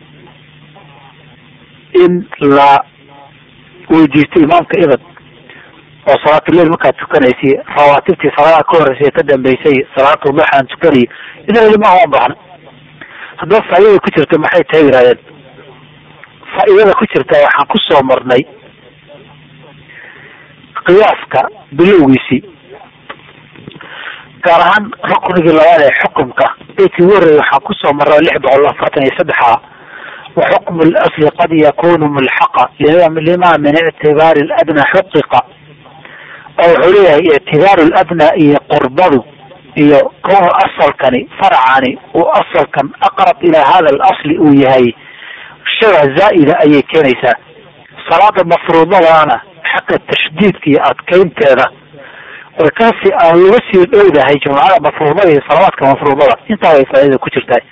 in la weydiisto imaamka idan oo salaatuleil markaad tukanaysay rawaatibtii salaadaha ka horreysay ka dambeysay salaatu duxaan tukanayo idan imaam uma baahna haddaba faaidada ku jirta maxay tahay yihahdeen faa'iidada ku jirta waxaan kusoo marnay qiyaaska bilowgiisii gaar ahaan ruknigii labaad ee xukumka beydkii ugu horreeyay waxaan kusoo marnay lix boqol afartan iyo saddex ah wa xukmu lasli qad yakunu mulxaqa lima min ictibaari ladna xuqiqa oo wuxuu leeyahay ictibaaru ladna iyo qurbadu iyo kownu asalkani farcani uu asalkan aqrab ilaa hada alasli uu yahay shaba zaa'ida ayay keenaysaa salaada mafruudadaana xaqa tashdiidka iyo adkaynteeda way kaasi aan laga sii dhowdahay jumcada mafruudada iyo salawaadka mafruudada intaa way faaidada ku jirtaa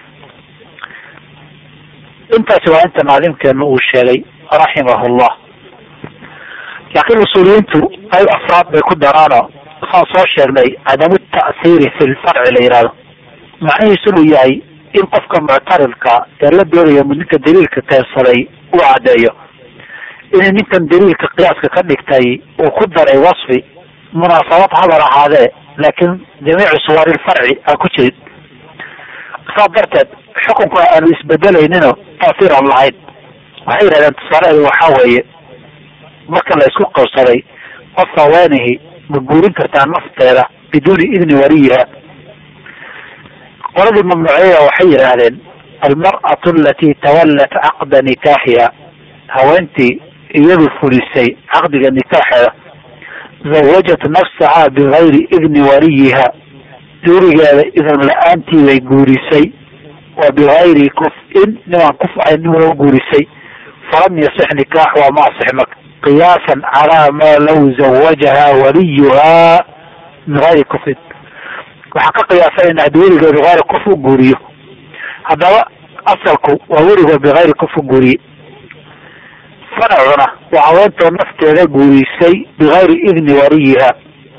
intaasi waa inta naadimkeenu uu sheegay raximahullah laakiin usuuliyiintu ay afraad bay ku daraano waxaan soo sheegnay cadamu ta'hiiri fi lfarci la yihahdo macnihiisu inuu yahay in qofka muctaridka ee la doonayo ninka daliilka keensaday uu caddeeyo inay ninkan daliilka qiyaaska ka dhigtay uu ku daray wasfi munaasabad hadal ahaadee laakiin jamiicu suwarilfarci aan ku jirin saas darteed xukunku aanu isbedelayninoo taasiir aan lahayn waxay yidhahdeen tusaalaheedu waxaa weeye marka la isku qabsaday qof haweenihi ma guurin kartaa nafteeda biduuni idni waliyiha qoladii mamnuuciyada waxay yidhaahdeen almar'atu alatii tawallat caqda nikaaxiha haweentii iyadu fulisay caqdiga nikaaxeeda zawajat nafsaha bigayri idni waliyiha duurigeeda idan la-aantii bay guurisay wa bigayri kuf-in nimaan kuf ahayn nimana guurisay falam yasix nikaax waa ma asix marka qiyaasan calaa maa law zawajaha waliyuha min gayri kufin waxaa ka qiyaasanayna haddii weligood bigayri kuf u guuriyo haddaba asalku waa weligood bigayri kuf u guuriye faracuna waa haweentoo nafteeda guurisay bigayri idni waliyiha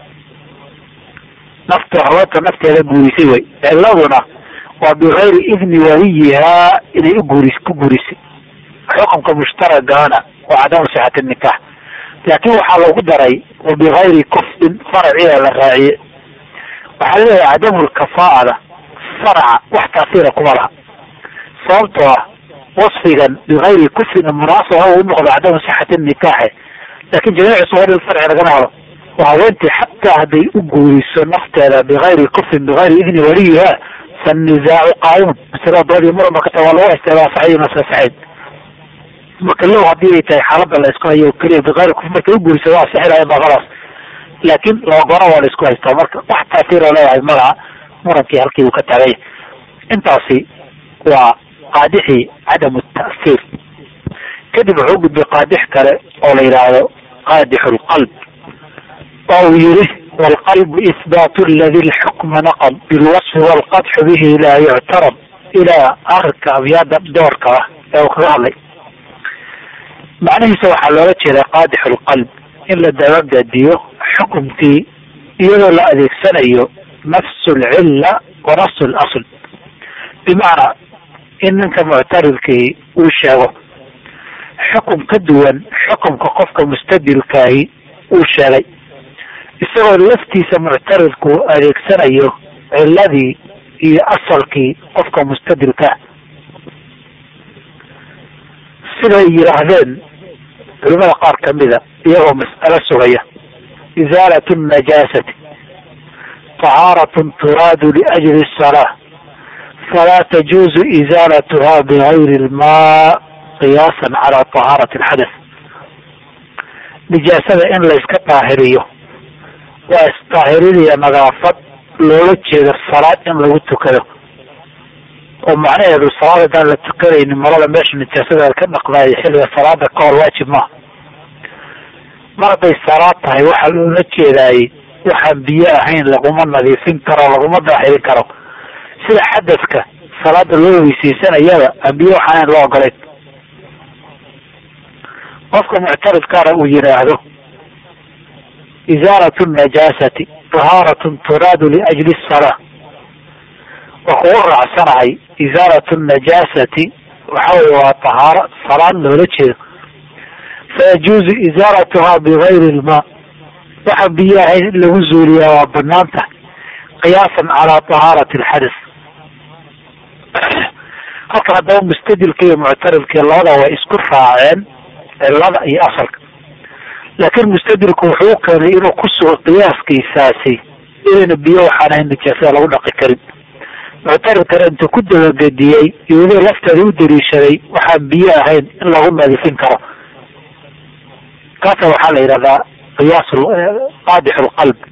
naftoo haweentoo nafteeda guurisay wey ciladuna waa bigayri idni waliyiha inay uguuris ku guurisay xukunka mushtaragaana waa cadamu sixati nikaax laakin waxaa lagu daray wa bigayri kufin faraciida la raaciye waxaa leeyahay cadamu lkafaa'ada faraca wax taasiira kuma laha sababtoo ah wasfigan bigayri kufin munaasaba u noqdo cadamu sixati nikaaxe laakin jamiicu suwari farci lagama helo waa haweentii xataa hadday u guuriso nafteeda bigayri kufin bigayri idni waliyiha fannisaacu qaa'imun masalada doodii muranba ka tahay waa lagu haystaa saxiy maska saxiid marka low hadii ay tahay xaalada la isku hayo keliya bikayri kuf markay u guuriso waa sixilaya baqadaas laakin labagona waa la isku haystaa marka wax taasiiroo leeyahay malaha murankii halkii uu ka taaganya intaasi waa qaadixii cadamu ta'siir kadib wuxuu gudbay qaadix kale oo la yidhaahdo qaadixu lqalb oo uu yihi wlqalbu ihbaatu ladi lxukma naqab bilwasfi walqadxu bihi laa yuctarab ilaa akhirka abyaada doorka ah ee uu kaga hadlay macnihiisa waxaa loola jeedaa qaadix lqalb in la dabagadiyo xukumkii iyadoo la adeegsanayo nafsu lcilla wa nafsu lasl bimacnaa in ninka muctaridkii uu sheego xukum ka duwan xukumka qofka mustadilkaahi uu sheegay isagoo laftiisa muctaridku adeegsanayo ciladii iyo asalkii qofka mustadilkaa siday yidhaahdeen culimada qaar kamida iyagoo mas'alo sugaya izaalatu najaasati طahaaratun turaadu liajli الsalaa falaa tajuuzu izaalatuha bigayri lmaa qiyaasan calaa طahaarati اlxadath nijaasada in layska daahiriyo waa isdaahiriniya nadaafad loola jeedo salaad in lagu tukado oo macnaheedu salaad haddaan la tukanaynin marada meesha nijaasada ka dhaqdaayo xilliga salaada ka hor waajib maaha mar hadday salaad tahay waxaa loola jeedaayey waxaan biyo ahayn laguma nadiifin karo laguma daaxirin karo sida xadadka salaada loo weysaysanayaba aan biyo waxaan ahayn loo ogolayn qofka muctaridkaana uu yidhaahdo izaalatu najaasati tahaaratun turaadu liajli salaa waa kugu raacsanahay izaalatu najaasati waxa wey waa tahaaro salaad loola jeedo fayajuuzu izaalatuhaa bigayri lmaa waxaan biyo ahayn in lagu zuuliyaa waa banaan tahay qiyaasan calaa tahaarati alxadas halkan haddaba mustadilka iyo muctaridkii labada way isku raaceen cilada iyo asalka laakiin mustadilku wuxuu keenay inuu ku sugo qiyaaskiisaasi inayna biyo waxaan ahayn nijaasada lagu dhaqi karin muctaridkana intuu ku dabagediyey iyadoo lafteeda u daliishaday waxaan biyo ahayn in lagu nadiifin karo kaasa waxaa la yidhahdaa qiyaas qaadix lqalb